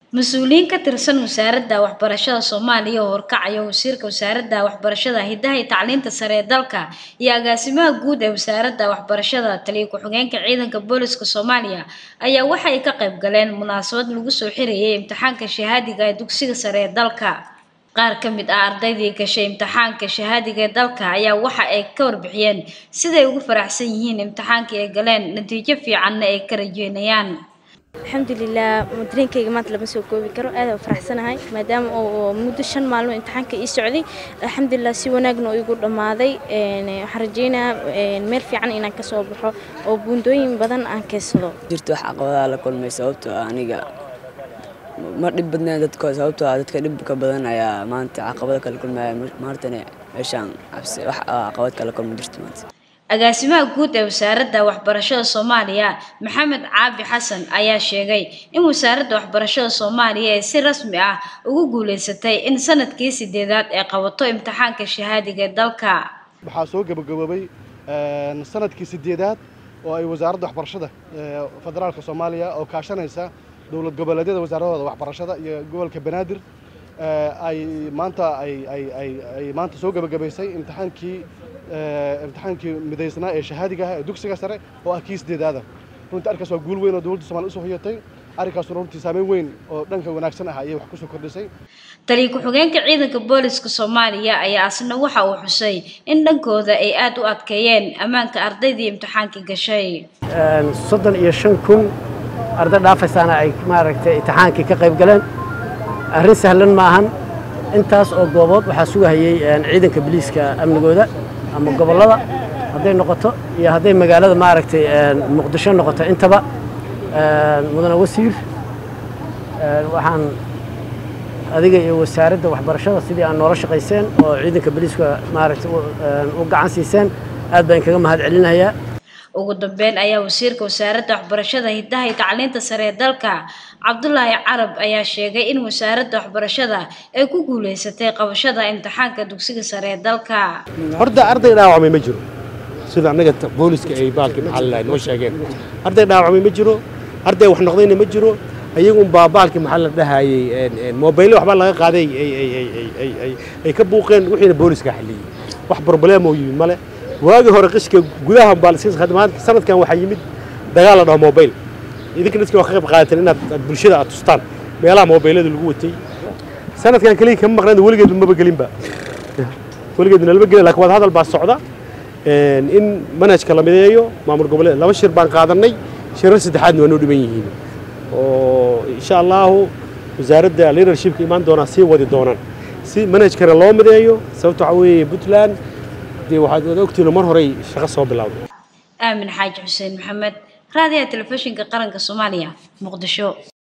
mas-uuliyiin ka tirsan wasaaradda waxbarashada soomaaliya oo horkacaya wasiirka wasaaradda waxbarashada hidaha iyo tacliinta sare ee dalka iyo agaasimaha guud ee wasaaradda waxbarashada taliya ku-xigeenka ciidanka booliska soomaaliya ayaa waxa ay ka qayb galeen munaasabad lagu soo xirayay imtixaanka shahaadiga ee dugsiga sare ee dalka qaar ka mid ah ardaydii gashay imtixaanka shahaadiga ee dalka ayaa waxa ay ka warbixiyeen siday ugu faraxsan yihiin imtixaankii ay galeen natiijo fiicanna ay ka rajeynayaan alxamdulilah dareenkayga maanta lama soo koobi karo aad u faraxsanahay maadaama oo muddo shan maalmo imtixaanka ii socday alxamdulilah si wanaagna oo igu dhammaaday waxaan rajeynayaa meel fiican inaan ka soo baxo oo buundooyin badan aan keensado jirto wax caqabadaha la kulmay sababtoo ah aniga ma dhib badnayn dadka sababtoo ah dadka dhibka badan ayaa maanta caqabado kala kulmaya maantana meeshaan cabsi wax caqabad kala kulma jirto maanta agaasimaha guud ee wasaaradda waxbarashada soomaaliya maxamed caabi xasan ayaa sheegay in wasaaradda waxbarashada soomaaliya ay si rasmi ah ugu guuleysatay in sanadkii sideedaad ay qabato imtixaanka shahaadiga ee dalka waxaa soo gabagaboobay sanadkii sideedaad oo ay wasaaradda waxbarashada federaalka soomaaliya oo kaashanaysa dowlad goboleedyada wasaaradooda waxbarashada iyo gobolka banaadir ay maanta ay maanta soo gabagabaysay imtixaankii imtixaankii midaysnaa ee shahaadiga ah ee dugsiga sare oo ah kii sideedaada runtii arkaas waa guul weyn oo dowladda somalia usoo hoyatay arrinkaasuna runtii saameyn weyn oo dhanka wanaagsan ah ayay wax kusoo kordhisay taliya ku-xigeenka ciidanka booliska soomaaliya ayaa asna waxa uu xusay in dhankooda ay aad u adkeeyeen ammaanka ardaydii imtixaankii gashay soddon iyo shan kun arday dhaafaysaana ay maaragtay imtixaankii ka qayb galeen arrin sahlan ma ahan intaas oo goobood waxaa sugahayey ciidanka biliiska amnigooda ama gobollada hadday noqoto iyo hadday magaalada maaragtay muqdisho noqoto intaba mudane wasiir waxaan adiga iyo wasaaradda waxbarashada sidii aan noola shaqayseen oo ciidanka biliiska maaragtay u gacan siiseen aad baan kaga mahad celinayaa ugu dambeyn ayaa wasiirka wasaaradda waxbarashada hidaha iyo tacliinta sare ee dalka cabdulaahi carab ayaa sheegay in wasaaradda waxbarashada ay ku guuleysatay qabashada imtixaanka dugsiga sare ee dalka horta arday dhaawacmay ma jiro sida annaga booliska ay baalkii maxaa noo sheegeen arday dhaawacmay ma jiro arday wax noqdayna ma jiro ayagun baa baalkii maxaa la dhahayey mobaylo waxbaa laga qaaday ay ka buuqeen wixiina booliska xalliyey wax probleemoo yimid male waagii hore qishka gudaha sanadkan waxaa yimid dagaal la dhaho mobayl idinka dadki waa ka qayb qaadateen inaad bulshada aad tustaan meelaha mobaylada lagu watay sanadkan keliya kama maqnayn weligeed maba gelinba weligeedna lama gelin lakin wada hadal baa socda in manhajka la mideeyo maamul goboleed laba shir baan qaadanay shirar saddexaadna waa noo dhiban yihiin oo insha allahu wasaaradda leadershipka imaan doonaa sii wadi doonaan si manhajkana loo mideeyo sababta waxaa weeye puntland dee waxaad ogtiino mar horey shaqo soo bilowday aamin xaaji xuseen maxamed raadiyaha telefishinka qaranka soomaaliya muqdisho